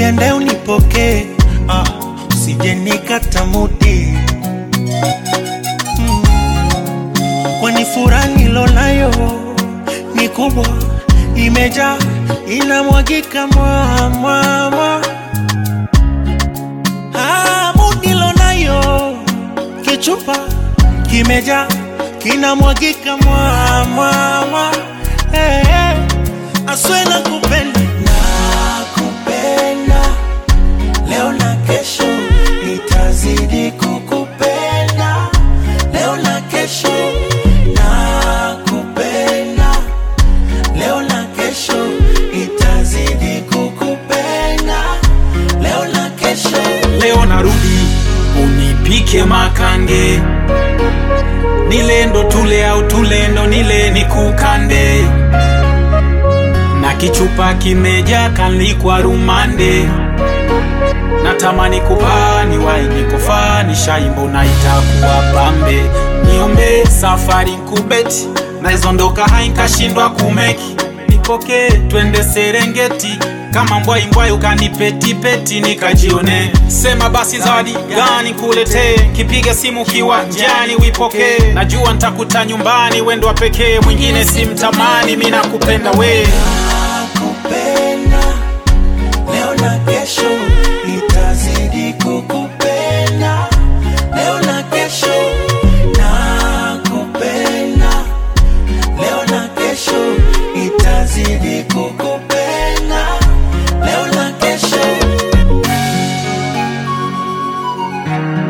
jiandae unipokee, ah, usije nikata mudi mm. Kwani furaha nilonayo ni kubwa, imejaa inamwagika mwa mwa mwa Ah, mudi nilonayo kichupa kimejaa kinamwagika mwa mwa mwa hey, hey. Aswe na kupenda nakupenda leo na kesho nitazidi kukupenda leo na kesho nakupenda leo na kesho nitazidi kukupenda leo na kesho leo narudi unipike makange nilendo tule au tulendo nile nikukande na kichupa kimeja kalikwa rumande natamani kupani wainikofa shaimbo na itakuwa pambe niombe safari nkubeti naizondoka hainkashindwa kumeki nipokee twende serengeti kama mbwai mbwai ukanipetipeti nikajione sema basi zawadi gani kuletee kipiga simu kiwanjani wipokee najua ntakuta nyumbani wendwa pekee mwingine simtamani mi nakupenda wee nakupenda leo na kesho nitazidi kukupenda leo na kesho nakupenda leo na kesho nitazidi kukupenda leo na kesho